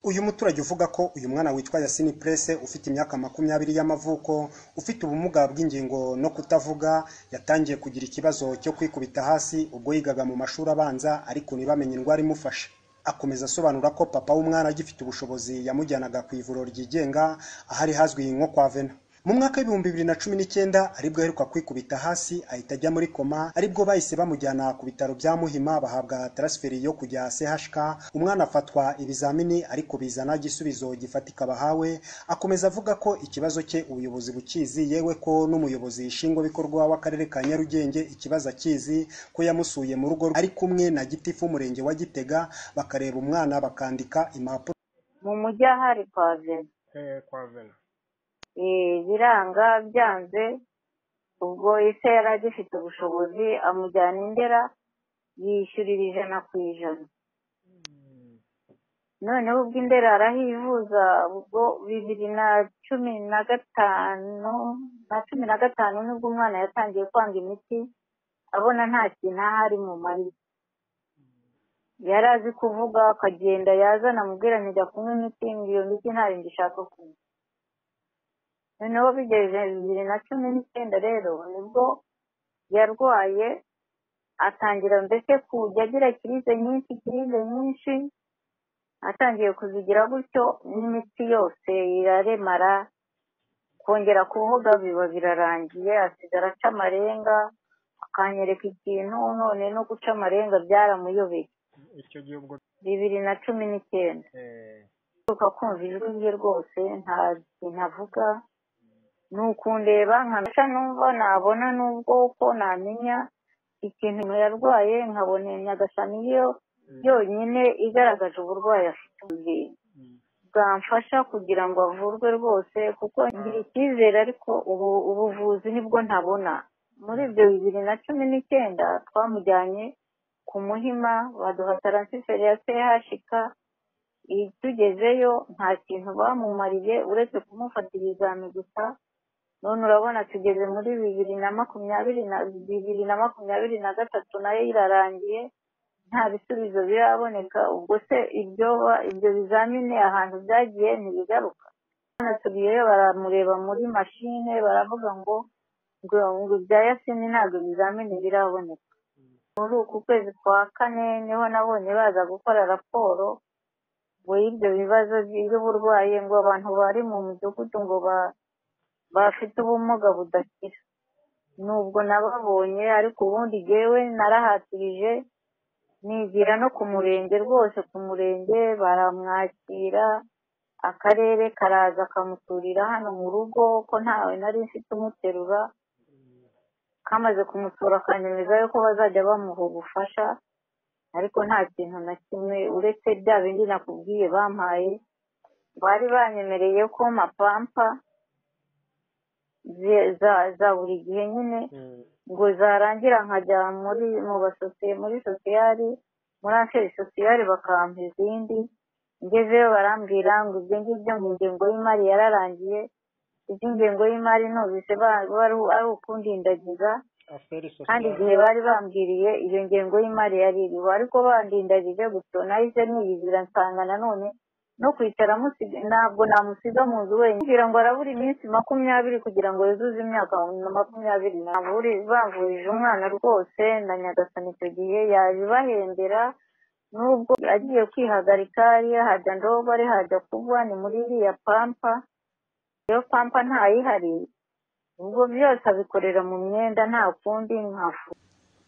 Uyu muturage uvuga ko uyu mwana witwa Yasini Presse ufite imyaka makumyabiri y'amavuko ufite ubumuga bw'ingingo no kutavuga yatangiye kugira ikibazo cyo kwikubita hasi ubwo yigaga mu mashuri abanza ariko ntibamenye indwara imufashe. Akomeza asobanura ko papa w'umwana agifite ubushobozi yamujyanaga ku ivuriro ryigenga ahari hazwi nko kwa Vena. Mu mwaka w'ibihumbi bibiri na cumi n'icyenda aribwo aheruka kwikubita hasi ahita ajya muri koma aribwo bahise bamujyana ku bitaro bya Muhima bahabwa transferi yo kujya CHK umwana afatwa ibizamini ariko bizana igisubizo gifatika bahawe akomeza avuga ko ikibazo cye ubuyobozi bukizi yewe ko n'umuyobozi nshingwabikorwa w'akarere ka Nyarugenge ikibazo akizi ko yamusuye mu rugo ari kumwe na gitifu w'umurenge wa Gitega bakareba umwana bakandika impapuro mu mujyi ahari kwa Vena Eh, kwa Vena Eh, biranga byanze ubwo ise yari agifite ubushobozi amujyana i ndera yishyurira ijana ku ijana noneho ubwo i ndera arahivuza ubwo bibiri na cumi na gatanu na cumi na gatanu nibwo umwana yatangiye kwanga imiti abona nta kintu ahari mu mariye yari azi kuvuga akagenda yazana amubwira njya kunywa imiti ngo iyo miti ntayo ngishaka kunywa noneho bigeze bibiri na cumi n'icyenda rero nibwo yarwaye atangira mbese kujya agira kirize nyinshi kirize nyinshi atangiye kuzigira gutyo n'imiti yose iraremara kongera kuvuga biba birarangiye asigara aca amarenga akanyereka ikintu none no guca amarenga byaramuyobeye icyo gihe ubwo bibiri na cumi n'icyenda eh, uka kumva ijwi rye rwose nta kintu avuga ni ukundeba nkamesha numva nabona n'ubwo ko namenya ikintu yarwaye nkabona nyagashami yo yonyine igaragaje uburwayi afite mm, bwamfasha kugira ngo avurwe rwose kuko ngira icyizere ariko ubu ubuvuzi nibwo ntabona muri ibyo bibiri na cumi n'icyenda twamujyanye ku muhima baduha taransiferi ya CHK iyo tugezeyo nta kintu bamumariye uretse kumufata ibizami gusa none urabona tugeze muri bibiri na makumyabiri na bibiri na makumyabiri na gatatu nayo irarangiye nta bisubizo biraboneka ubwo se ibyo ba- ibyo bizamini ahantu byagiye ntibigaruka banasubiyeyo baramureba muri mashine baravuga ngo ngo ngo ibya yasini ntabwo ibizamini biraboneka muri uku kwezi kwa kane niho nabonye baza gukora raporo ngo y'ibyo bibazo by'uburwayi ngo abantu bari mu mudugudu ngo ba bafite ubumuga budakira nubwo nababonye ariko ubundi jyewe narahatirije nigira no ku murenge rwose ku murenge baramwakira akarere karaza kamuturira hano mu rugo ko ntawe nari mfite umuterura kamaze kumutura akanyemeza yuko bazajya bamuha ubufasha ariko nta kintu na kimwe uretse bya bindi nakubwiye bampaye bari banyemereye ko mapampa ze- za za buri gihe nyine mm, ngo zarangira nkajya muri mu basosiye muri sosiyali muri aferi sosiyali bakampa izindi ngezeyo barambwira ngo ibyo ngibyo mu ngengo y'imari yararangiye izi ngengo y'imari numvise ba- ba- ari ari ukundindagiza affaire kandi sociale igihe bari bambwiriye iyo ngengo y'imari yari iriho ariko bandindagije gusa nahise niyizira nsanga nanone no kwicara amusiga ntabwo namusiga mu nzu wenyine kugira ngo arabura iminsi makumyabiri kugira ngo yuzuze imyaka makumyabiri n'abiri bavurije umwana rwose na nyagasani icyo gihe yaje ibahembera nubwo agiye kwihagarika hajya ndobare hajya kugwa ni muri iriya pampa iyo pampa ntayihariye ubwo byose abikorera mu mwenda nta kundi nkafu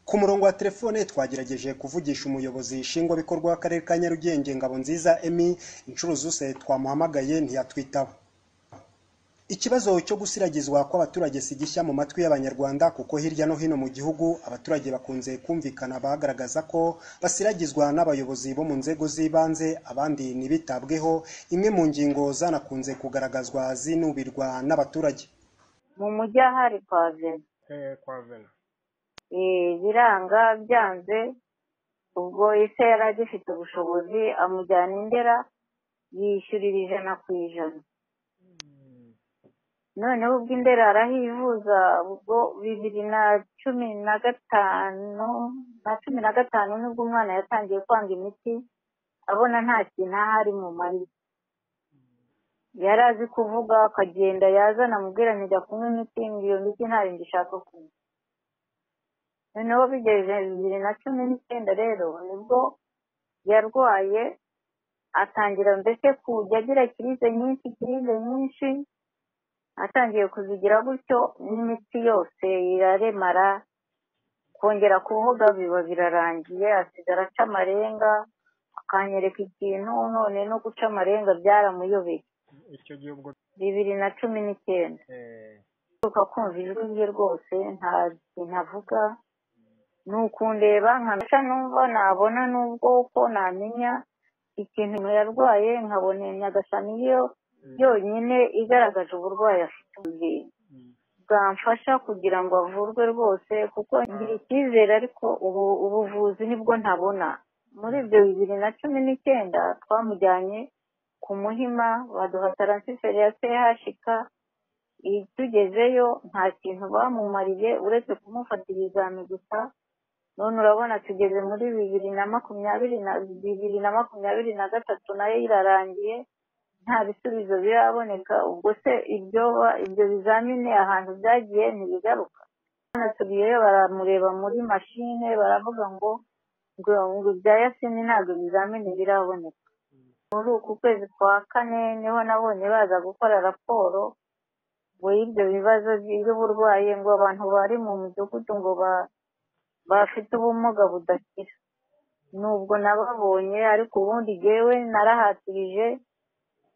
Ku murongo wa telefone twagerageje kuvugisha umuyobozi nshingwabikorwa w'akarere ka Nyarugenge Ngabonziza Emmy inshuro zose twamuhamagaye ntiyatwitaba. Ikibazo cyo gusiragizwa kw'abaturage si gishya mu matwi y'Abanyarwanda kuko hirya no hino mu gihugu abaturage bakunze kumvikana bagaragaza ko basiragizwa n'abayobozi bo mu nzego z'ibanze abandi ntibitabweho imwe mu ngingo zanakunze kugaragazwa zinubirwa n'abaturage. mu mujyi ahari kwa Vena eh, kwa Vena Eh, biranga byanze ubwo ise yari agifite ubushobozi amujyana i ndera yishyurira ijana ku ijana mm, noneho ubwo i ndera arahivuza ubwo bibiri na cumi na gatanu na cumi na gatanu nibwo umwana yatangiye kwanga imiti abona nta kintu ahari mu mariye yari azi kuvuga akagenda yazana amubwira njya kunywa imiti iyo miti ntayo ngishaka kunywa noneho bigeze bibiri na cumi n'icyenda rero nibwo yarwaye atangira mbese kujya agira kirize nyinshi kirize nyinshi atangiye kuzigira gutyo n'imiti yose iraremara kongera kuvuga biba birarangiye asigara aca amarenga akanyereka ikintu none no guca amarenga byaramuyobeye icyo gihe ubwo bibiri na cumi n'icyenda eh, uka kumva ijwi rye rwose nta kintu avuga ni ukundeba nkamesha numva nabona nubwo uko namenya ikintu yarwaye nkabona iyo nyagashami yo mm, yonyine igaragaje uburwayi afite mu mubiri mm, bwamfasha kugira ngo avurwe rwose kuko ngira icyizere ariko ubu ubuvuzi nibwo ntabona muri ibyo bibiri na cumi n'icyenda twamujyanye ku muhima baduha taransiferi ya chk iyi tugezeyo nta kintu bamumariye uretse kumufata ibizami gusa none urabona tugeze muri bibiri na makumyabiri na bibiri na makumyabiri na gatatu nayo irarangiye nta bisubizo biraboneka ubwo se ibyo ba- ibyo bizamini ahantu byagiye ntibigaruka banasubiyeyo baramureba muri mashine baravuga ngo ngo ngo ibya yasini ntabwo ibizamini biraboneka muri uku kwezi kwa kane niho nabonye baza gukora raporo ngo y'ibyo bibazo by'uburwayi ngo abantu bari mu midugudu ngo ba- bafite ubumuga budakira nubwo nababonye ariko ubundi jyewe narahatirije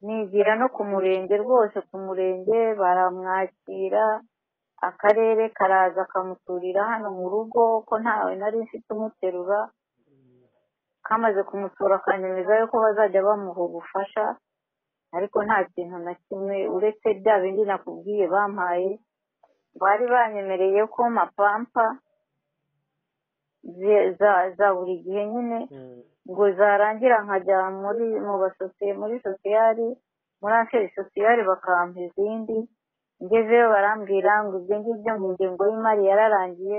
nigira no ku murenge rwose ku murenge baramwakira akarere karaza kamuturira hano mu rugo ko ntawe nari mfite umuterura kamaze kumusura kanyemezayo ko bazajya bamuha ubufasha ariko nta kintu na kimwe uretse bya bindi nakubwiye bampaye bari banyemereye ko mapampa ze- za za buri gihe nyine mm, ngo zarangira nkajya muri mu basosiye muri sosiyali muri aferi sosiyali bakampa izindi ngezeyo barambwira ngo ibyo ngibyo mu ngengo y'imari yararangiye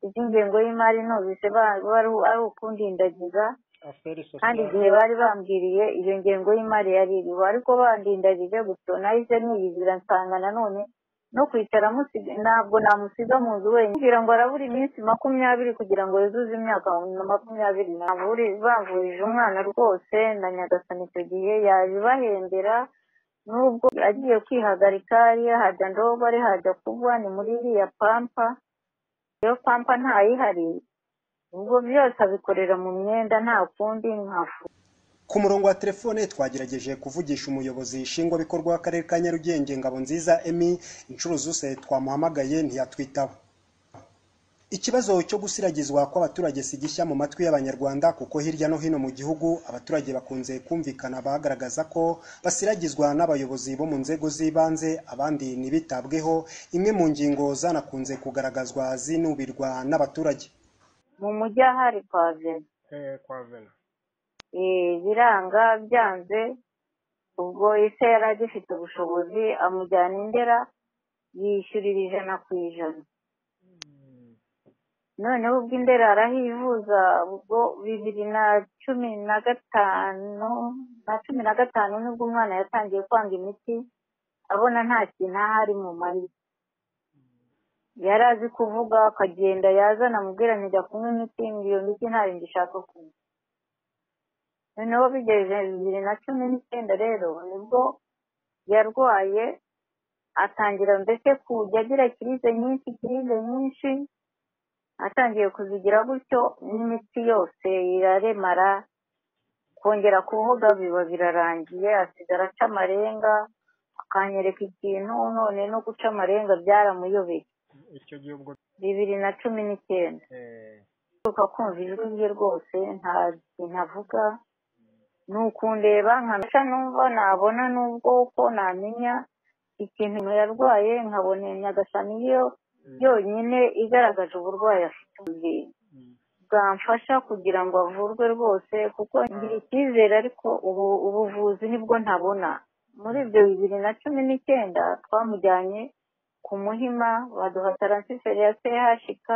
iby'ingengo y'imari numvise ba- baru- ari ukundindagiza affaire kandi sociale igihe bari bambwiriye iyo ngengo y'imari yari iriho ariko bandindarije gusa nahise niyizira nsanga nanone no kwicara amusiga ntabwo namusiga mu nzu wenyine kugira ngo arabura iminsi makumyabiri kugira ngo yuzuze imyaka makumyabiri n'abiri bavurije umwana rwose na nyagasani icyo gihe yabibahembera nubwo agiye kwihagarika ariya hajya ndobare hajya kuba ni muri iriya pampa iyo pampa ntayihari ubwo byose abikorera mu mwenda nta kundi nkafu Ku murongo wa telefone twagerageje kuvugisha umuyobozi nshingwabikorwa w'akarere ka Nyarugenge Ngabonziza Emi inshuro zose twamuhamagaye ntiyatwitaba ikibazo cyo gusiragizwa kw'abaturage si gishya mu matwi y'abanyarwanda kuko hirya no hino mu gihugu abaturage bakunze kumvikana bagaragaza ko basiragizwa n'abayobozi bo mu nzego z'ibanze abandi ntibitabweho imwe mu ngingo zanakunze kugaragazwa zinubirwa n'abaturage mu mujyi ahari pave eh, kwa vela biranga byanze ubwo ise yari agifite ubushobozi amujyana indera yishyurira ijana ku ijana Mm, noneho ubwo indera arahivuza ubwo bibiri na cumi na gatanu na cumi na gatanu nibwo umwana yatangiye kwanga imiti abona nta kintu ahari mu mari yari azi kuvuga akagenda yazana amubwira njya kunywa imiti ngo iyo miti ntayo ngishaka kunywa noneho bigeze bibiri na cumi n'icyenda rero nibwo yarwaye atangira mbese kujya agira kirize nyinshi kirize nyinshi atangiye kuzigira gutyo n'imiti yose iraremara kongera kuvuga biba birarangiye asigara aca amarenga akanyereka ikintu none no guca amarenga byaramuyobeye icyo gihe ubwo bibiri na cumi n'icyenda eh, uka kumva ijwi rye rwose nta kintu avuga ni ukundeba nkamesha numva nabona nubwo uko namenya ikintu yarwaye nkabona iyo nyagashami yo mm, yonyine igaragaje uburwayi afite mu mubiri mm, bwamfasha kugira ngo avurwe rwose kuko ngira icyizere ariko ubu ubuvuzi nibwo ntabona muri ibyo bibiri na cumi n'icyenda twamujyanye ku muhima baduha taransiferi ya chk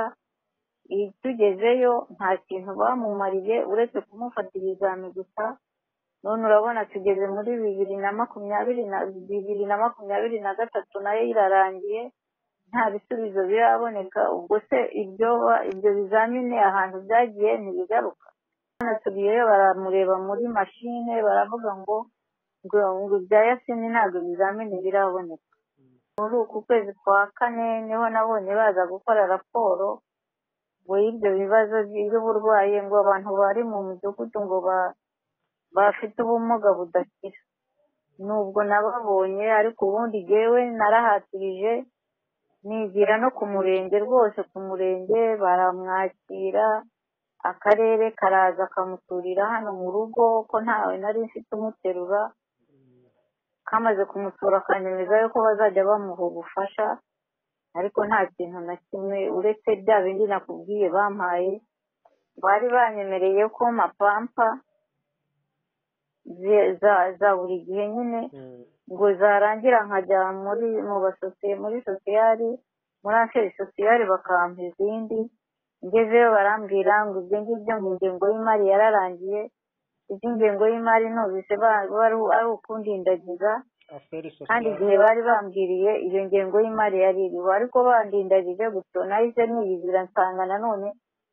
iyi tugezeyo nta kintu bamumariye uretse kumufata ibizami gusa none urabona tugeze muri bibiri na makumyabiri na bibiri na makumyabiri na gatatu nayo irarangiye nta bisubizo biraboneka ubwo se ibyo ba- ibyo bizamini ahantu byagiye ntibigaruka hano tugiyeyo baramureba muri mashine baravuga ngo ngo ngo ibya yasini ntabwo bizamini biraboneka muri uku kwezi kwa kane niho nabonye baza gukora raporo ngo y'ibyo bibazo by'uburwayi ngo abantu bari mu midugudu ngo ba bafite ubumuga budakira nubwo nababonye ariko ubundi jyewe narahatirije nigira no ku murenge rwose ku murenge baramwakira akarere karaza kamuturira hano mu rugo ko ntawe nari mfite umuterura kamaze kumutura akanyemeza yuko bazajya bamuha ubufasha ariko nta kintu na kimwe uretse bya bindi nakubwiye bampaye bari banyemereye ko mapampa ze- za za buri gihe nyine ngo zarangira nkajya muri mu basosiye muri sosiyali muri aferi sosiyali bakampa izindi ngezeyo barambwira ngo ibyo ngibyo mu ngengo y'imari yararangiye iby'ingengo y'imari numvise ba- ba- ari ari ukundindagiza aferi kandi sosiyali igihe bari bambwiriye iyo ngengo y'imari yari iriho ariko bandindagije gutyo nahise niyizira nsanga nanone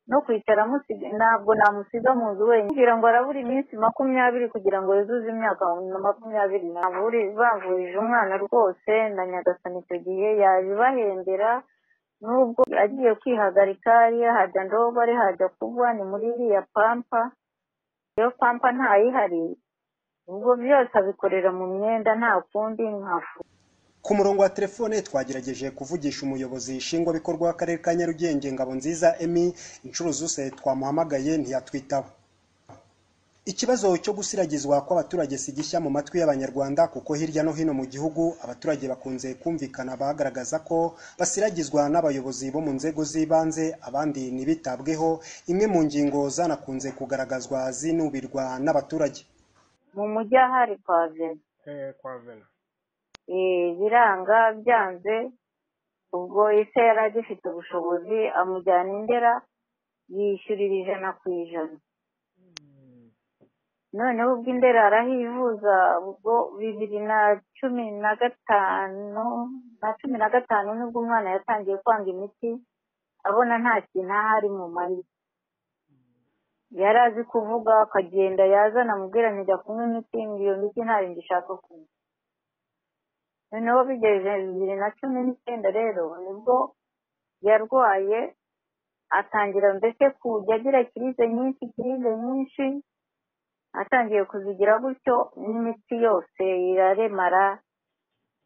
no kwicara musiga ntabwo namusiga mu nzu wenyine kugira ngo arabura iminsi makumyabiri kugira ngo yuzuze imyaka makumyabiri n'abiri bavurije umwana rwose na nyagasani icyo gihe yabibahembera nubwo agiye kwihagarika yahajya ndobare hajya kugwa ni muri iriya pampa iyo pampa ntayihari ubwo byose abikorera mu myenda nta kundi nkafu Ku murongo wa telefone twagerageje kuvugisha umuyobozi nshingwabikorwa w'akarere ka Nyarugenge Ngabonziza Emmy inshuro zose twamuhamagaye ntiyatwitaba ikibazo cyo gusiragizwa kw'abaturage si gishya mu matwi y'abanyarwanda kuko hirya no hino mu gihugu abaturage bakunze kumvikana bagaragaza ko basiragizwa n'abayobozi bo mu nzego z'ibanze abandi ntibitabweho imwe mu ngingo zanakunze kugaragazwa zinubirwa n'abaturage mu mujyi ahari pave eh kwa vela eh, biranga byanze ubwo ise yari agifite ubushobozi amujyana i ndera yishyurira ijana ku ijana noneho ubwo i ndera arahivuza ubwo bibiri na cumi na gatanu na cumi na gatanu nibwo umwana yatangiye kwanga imiti abona nta kintu ahari mu mari yari azi kuvuga akagenda yazana amubwira njya kunywa imiti ngo iyo miti ntayo ngishaka kunywa noneho bigeze bibiri na cumi n'icyenda rero nibwo yarwaye atangira mbese kujya agira kirize nyinshi kirize nyinshi atangiye kuzigira gutyo n'imiti yose iraremara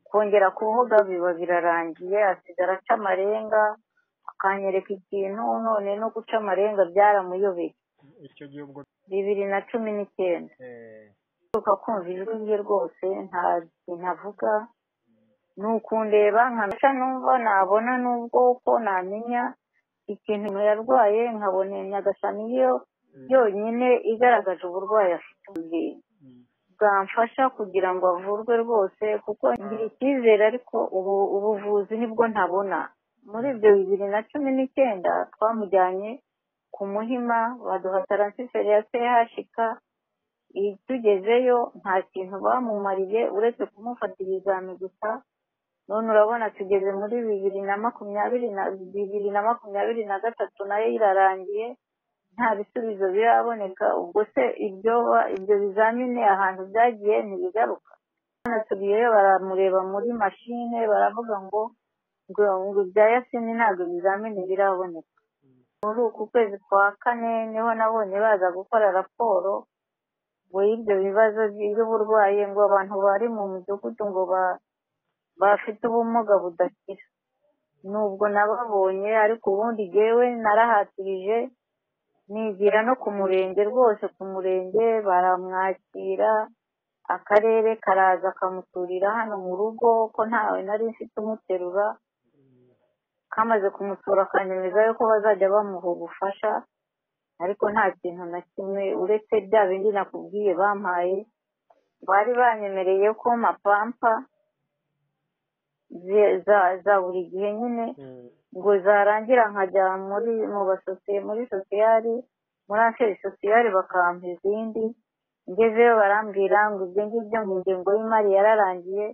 kongera kuvuga biba birarangiye asigara aca amarenga akanyereka ikintu none no guca amarenga byaramuyobeye icyo gihe ubwo bibiri na cumi n'icyenda eh mperuka kumva ijwi rye rwose nta kintu avuga ni ukundeba nkamesha numva nabona n'ubwo ko namenya ikintu yarwaye nkabona nyagasani yo yonyine igaragaje uburwayi afite ubwi- mm, bwamfasha kugira ngo avurwe rwose kuko ngira icyizere ariko ubu ubuvuzi nibwo ntabona muri ibyo bibiri na cumi n'icyenda twamujyanye ku muhima baduha taransiferi ya chk iyi tugezeyo nta kintu bamumariye uretse kumufata ibizami gusa none urabona tugeze muri bibiri na makumyabiri na bibiri na makumyabiri na gatatu nayo irarangiye nta bisubizo biraboneka ubwo se ibyo ba- ibyo bizamini ahantu byagiye ntibigaruka hano tugiyeyo baramureba muri mashine baravuga ngo ngo ngo ibya yasini ntabwo bizamini biraboneka muri uku kwezi kwa kane niho nabonye baza gukora raporo ngo y'ibyo bibazo by'uburwayi ngo abantu bari mu midugudu ngo ba bafite ubumuga budakira nubwo nababonye ariko ubundi jyewe narahatirije nigira no ku murenge rwose ku murenge baramwakira akarere karaza kamuturira hano mu rugo ko ntawe nari mfite umuterura kamaze kumutura akanyemeza yuko bazajya bamuha ubufasha ariko nta kintu na kimwe uretse bya bindi nakubwiye bampaye bari banyemereye ko mapampa ze- za za buri gihe nyine mm, ngo zarangira nkajya muri mu basosiye muri sosiyali muri aferi sosiyali bakampa izindi ngezeyo barambwira ngo ibyo ngibyo mu ngengo y'imari yararangiye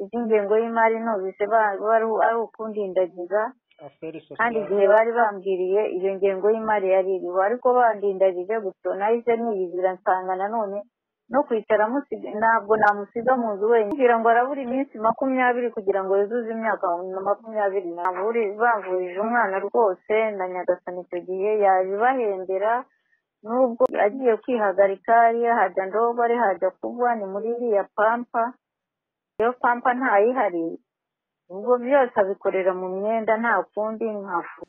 iby'ingengo y'imari numvise ba- ba- ari ari ukundindagiza aferi kandi sosiyete igihe bari bambwiriye iyo ngengo y'imari yari iriho ariko bandindagije gusa nahise niyizira nsanga nanone no kwicara musige ntabwo namusiga mu nzu wenyine kugira ngo arabura iminsi makumyabiri kugira ngo yuzuze imyaka makumyabiri naburi bavurije umwana rwose na nyagasani icyo gihe yaje bahembera nubwo agiye kwihagarika hajya ndobare hajya kugwa ni muri iriya pampa iyo pampa ntayihariye ubwo byose abikorera mu myenda nta kundi nkafu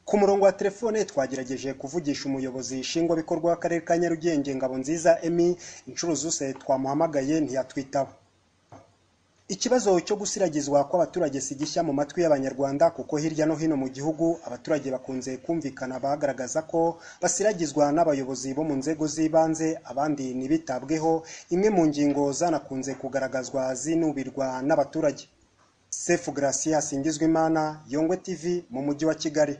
ku murongo wa telefone twagerageje kuvugisha umuyobozi nshingwabikorwa w'akarere ka nyarugenge ngabo nziza emi inshuro zose twamuhamagaye ntiyatwitaba ikibazo cyo gusiragizwa kw'abaturage si gishya mu matwi y'abanyarwanda kuko hirya no hino mu gihugu abaturage bakunze kumvikana bagaragaza ko basiragizwa n'abayobozi bo mu nzego z'ibanze abandi ntibitabweho imwe mu ngingo zanakunze kugaragazwa zinubirwa n'abaturage sefu garasiya singizwimana yongwe tv mu mujyi wa kigali